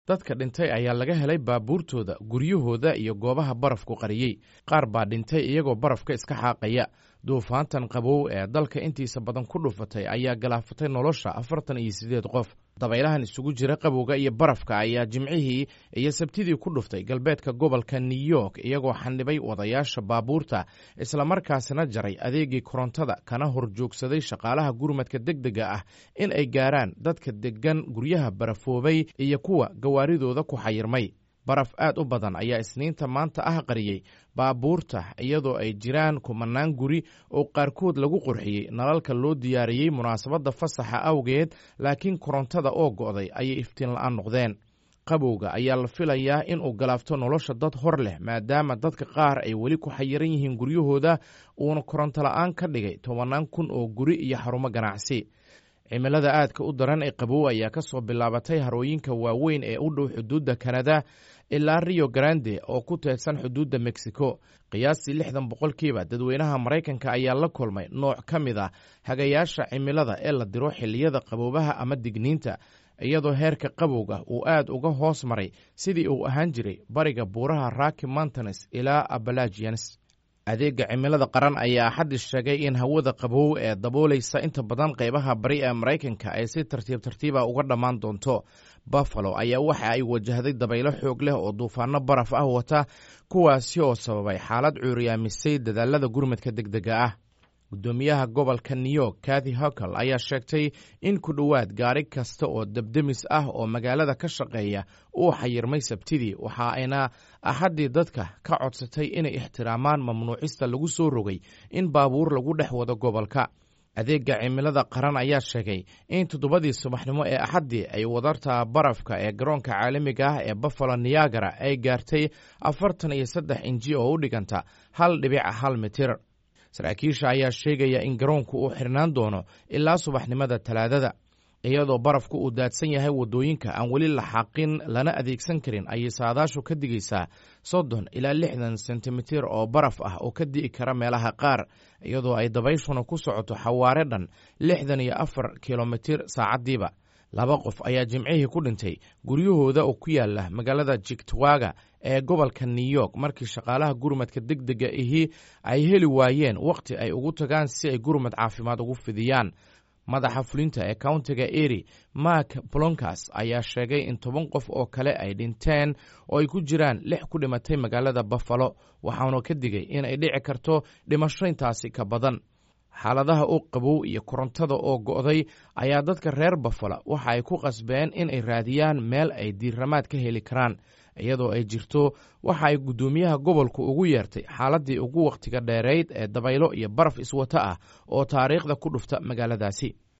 dadka dhintay ayaa laga helay baabuurtooda guryahooda iyo goobaha barafku qariyey qaar baa dhintay iyagoo barafka iska xaaqaya duufaantan qabow ee dalka intiisa badan ku dhufatay ayaa galaafatay nolosha afartan iyo siddeed qof dabaylahan isugu jira qabowga iyo barafka ayaa jimcihii iyo sabtidii ku dhuftay galbeedka gobolka new york iyagoo xanibay wadayaasha baabuurta islamarkaasina jaray adeegii korontada kana horjoogsaday shaqaalaha gurmadka degdega ah in ay gaaraan dadka deggan guryaha barafoobay iyo kuwa gawaaridooda ku xayirmay baraf aad u badan ayaa isniinta maanta ah qariyey baabuurta iyadoo ay jiraan kumanaan guri oo qaarkood lagu qurxiyey nalalka loo diyaariyey munaasabadda fasaxa awgeed laakiin korontada oo go'day ayay iftiin la'aan noqdeen qabowga ayaa la filayaa in uu galaafto nolosha dad hor leh maadaama dadka qaar ay weli ku xayiran yihiin guryahooda uuna koronto la'aan ka dhigay tobannaan kun oo guri iyo xarumo ganacsi cimilada aadka u daran ee qabow ayaa ka soo bilaabatay harooyinka waaweyn ee u dhow xuduudda kanada ilaa rio grande oo ku teedsan xuduudda mexico qiyaastii lixdan boqolkiiba dadweynaha maraykanka ayaa la kulmay nooc ka mid ah hagayaasha cimilada ee la diro xilliyada qaboobaha ama digniinta iyadoo heerka qabowga uu aad uga hoos maray sidii uu ahaan jiray bariga buuraha raki mountanes ilaa abalagians adeega cimilada qaran ayaa axaddi sheegay in hawada qabow ee daboolaysa inta badan qaybaha bari ee maraykanka ay si tartiib tartiiba uga dhammaan doonto buffalo ayaa waxa ay wajahday dabaylo xoog leh oo duufaano baraf ah wata kuwaasi oo sababay xaalad cuuriyaamisay dadaalada gurmadka degdega ah guddoomiyaha gobolka new york kathy hokel ayaa sheegtay in ku dhowaad gaari kasta oo debdemis ah oo magaalada ka shaqeeya uu xayirmay sabtidii waxa ayna axaddii dadka ka codsatay inay ixtiraamaan mamnuucista lagu soo rogay in baabuur lagu dhex wado gobolka adeega cimilada qaran ayaa sheegay in toddobadii subaxnimo ee axaddii ay wadarta barafka ee garoonka caalamiga ah ee buffalo niyagara ay gaartay afartan iyo saddex inji oo u dhiganta hal dhibica hal mitir saraakiisha ayaa sheegaya in garoonku uu xirnaan doono ilaa subaxnimada talaadada iyadoo barafku uu daadsan yahay waddooyinka aan weli la xaqin lana adeegsan karin ayay saadaashu ka digaysaa soddon ilaa lixdan sentimitir oo baraf ah oo ka di'i kara meelaha qaar iyadoo ay dabayshuna ku socoto xawaare dhan lixdan iyo afar kilomitir saacaddiiba laba qof ayaa jimcihii ku dhintay guryahooda oo ku yaala magaalada jigtwaga ee gobolka new york markii shaqaalaha gurmadka degdega ahi ay heli waayeen wakhti ay ugu tagaan si ay gurmad caafimaad ugu fidiyaan madaxa fulinta ee countiga eri mark blonkas ayaa sheegay in toban qof oo kale ay dhinteen oo ay ku jiraan lix ku dhimatay magaalada buffalo waxaanu ka digay in ay dhici karto dhimasho intaasi ka badan xaaladaha u qabow iyo korontada oo go'day ayaa dadka reer buffalo waxa ay ku qasbeen in ay raadiyaan meel ay diirramaad ka heli karaan iyadoo ay jirto waxa ay guddoomiyaha gobolku ugu yeertay xaaladdii ugu wakhtiga dheerayd ee dabaylo iyo baraf iswato ah oo taariikhda ku dhufta magaaladaasi